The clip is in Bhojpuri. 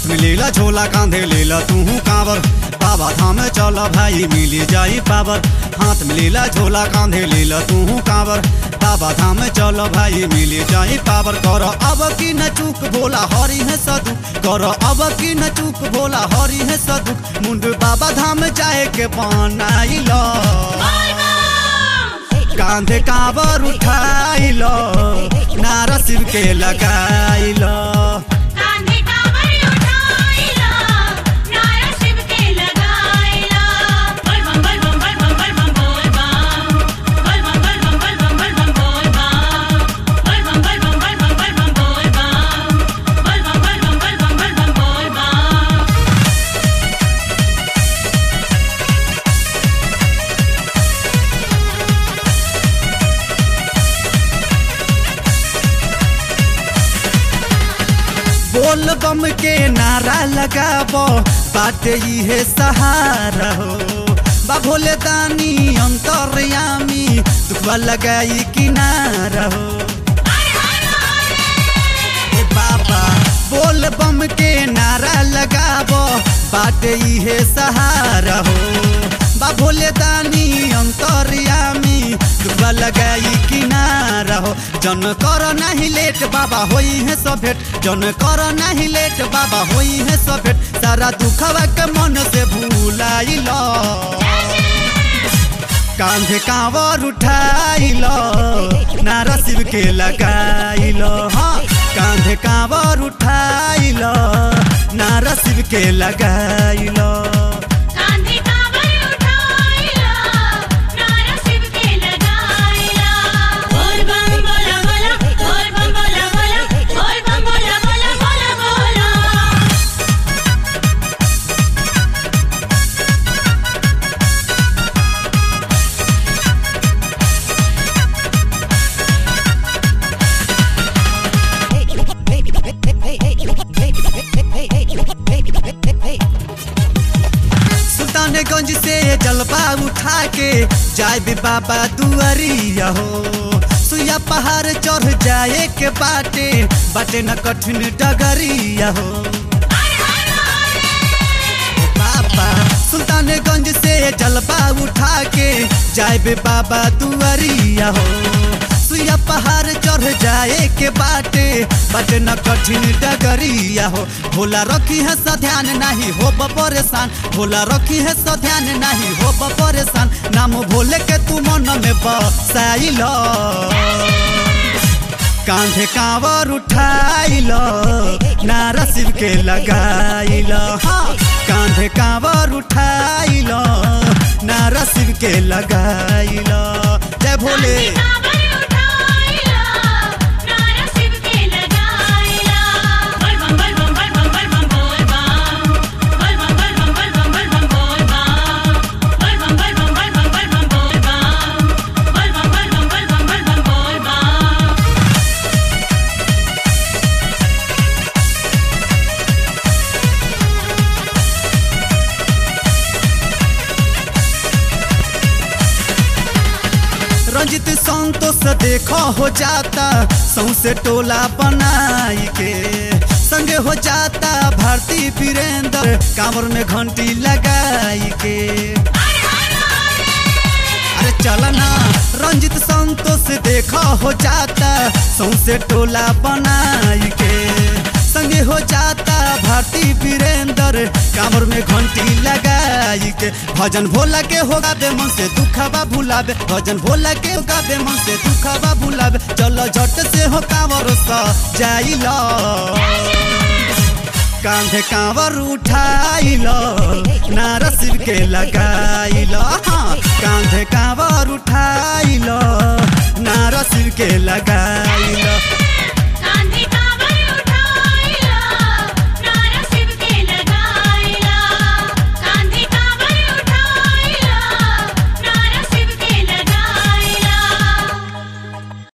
में लेला झोला कांधे लेला तू कांवर बाबा धाम चल भाई मिली जाई पावर हाथ में लेला झोला कांधे लेला तू कांवर बाबा धाम चल भाई मिली जाई पावर कर अब की न चूक भोला हरी है सदु कर अब की न चूक भोला हरी है सदु मुंड बाबा धाम जाए के बनाइल कांधे कांवर उठाइल नारा शिव के लगाइल कांधे कांवर उठाइला नारा शिव के लगाइला बोल बम बोल बम बोल बम बोल बम बोल बम बोल बम बोल बम बोल बम बोल बम बोल बम बोल बम बोल बम बोल बम बोल बम बोल बम बोल बम बोल बम बोल बम के नारा लगाबो बाटे इहे सहारा हो बा भोले दानी अंतरयामी दुखवा लगाई किनारा हो ए बाबा बोल बम के नारा लगाबो बाटे इहे सहारा हो बा भोले दानी अंतरयामी दुखवा लगाई किनारा हो जन कर नहीं लेट बाबा होई है सब भेट जन कर नहीं लेट बाबा होई है सब भेट सारा दुखवा के मन से भूलाइल कांधे कांवर उठाइल नारा शिव के लगाइल हाँ कांधे कांवर उठाइल नारा शिव के लगाइल कांधे कांवर उठाइला नारा शिव के लगाइला बोल बम बोला बोला बोल बम बोला बोला बोल बम बोला बोला बोला बोला सुल्तानगंज से जलवा उठा के जाए भी बाबा दुआरिया हो सुइया पहाड़ चढ़ जाए के बाटे बाटे न कठिन डगरिया हो बाबा सुल्तानगंज से जलवा उठा के जाए बे बाबा दुआरिया हो सुइया पहाड़ चढ़ जाए के बाटे बाटे न कठिन डगरिया हो भोला रखी है स ध्यान नहीं हो परेशान भोला रखी है स ध्यान नहीं हो परेशान नाम भोले के तू मन में बसाइल कांधे कांवर उठाइल नारा शिव के लगाइल हाँ कांधे कांवर उठाइल नारा शिव के लगाइल जय भोले कांधे कांवर उठाइला नारा शिव के लगाइला बोल बम बोल बम बोल बम बोल बम बोल बम बोल बम बोल बम बोल बम बोल बम बोल बम बोल बम बोल बम बोल बम बोल बम बोल बम बोल बम बोल बम रंजित संतोष देखो हो जाता सौसे टोला बनाई के संगे हो जाता भारती वीरेंद्र कांवर में घंटी लगाई के अरे चल ना रंजित संतोष देखो हो जाता सौसे टोला बनाई के संगे हो जाता भारती वीरेंद्र कांवर में घंटी लगाई के भजन भोला के होगा बे मन से दुखबा भुलाबे भजन भोला के होगा बे मन से दुखबा भुलाबे चलो झट से हो कांवर सा जाइल कांधे कांवर उठाइल नारा शिव के लगाइल हाँ कांधे कांवर उठाइल नारा शिव के लगाइल